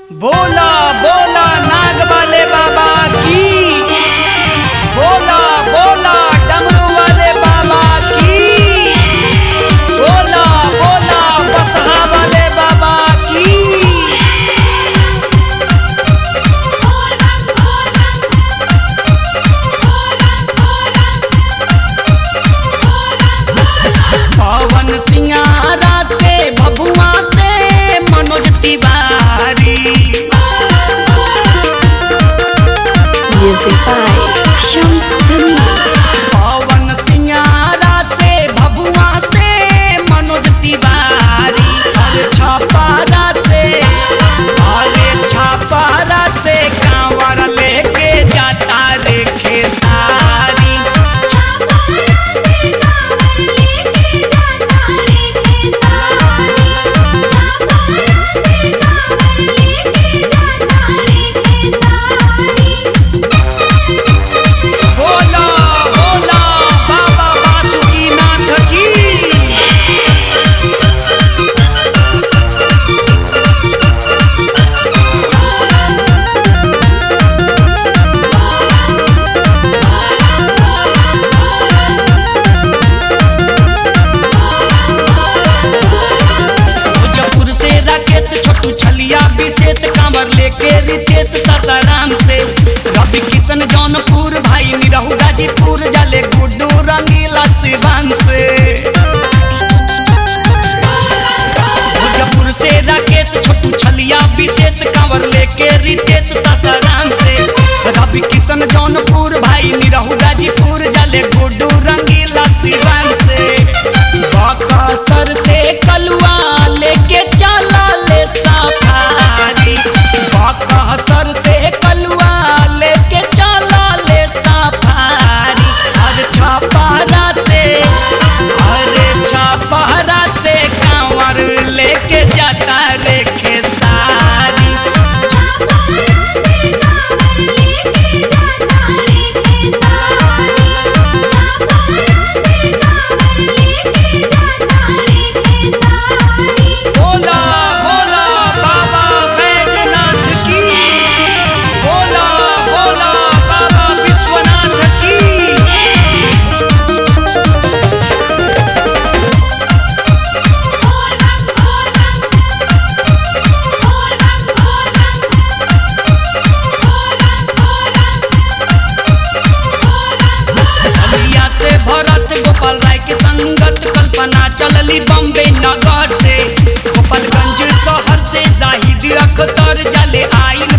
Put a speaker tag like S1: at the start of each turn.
S1: बोला बोला नाग वाले बाबा की बोला बोला डमरू वाले बाबा की बोला बोला बसहा वाले बाबा की पवन सिंगारा से भभुआ से Manoj Tiwari
S2: Music by Shams Jamil.
S1: पवन सिंगारा से भभुआ से मनोज तिवारी अरे छापारा से अरे छापारा से कांवर लेके जाता रे खेसारी बोला बोला बाबा बासुकीनाथ की मुजफ्फर से राकेश छोटू छलिया विशेष कांवर लेके रितेश सासाराम से रवि किशन जौनपुर भाई निरहु गाजीपुर जाले गुड्डू रंगीला सिवान से मुजफ्फर से राकेश छोटू छलिया विशेष कांवर लेके रितेश सासाराम से रवि किशन जौनपुर भाई निरहु गाजीपुर जाले गुड्डू रंगीला सिवान से बकसर से कलुआ लेके चला ले सफारी बकसर से कलुआ लेके चला ले सफारी अरे छपारा से अरे छपारा से कांवर लेके जाता रे खेसारी बोला बोला बाबा बैजनाथ की बोला बोला बाबा विश्वनाथ की अलिया से भरत गोपाल राय के संगत कल्पना चलली बम्बे नगर से गोपालगंज शहर से जाहिद अख्तर जले आइल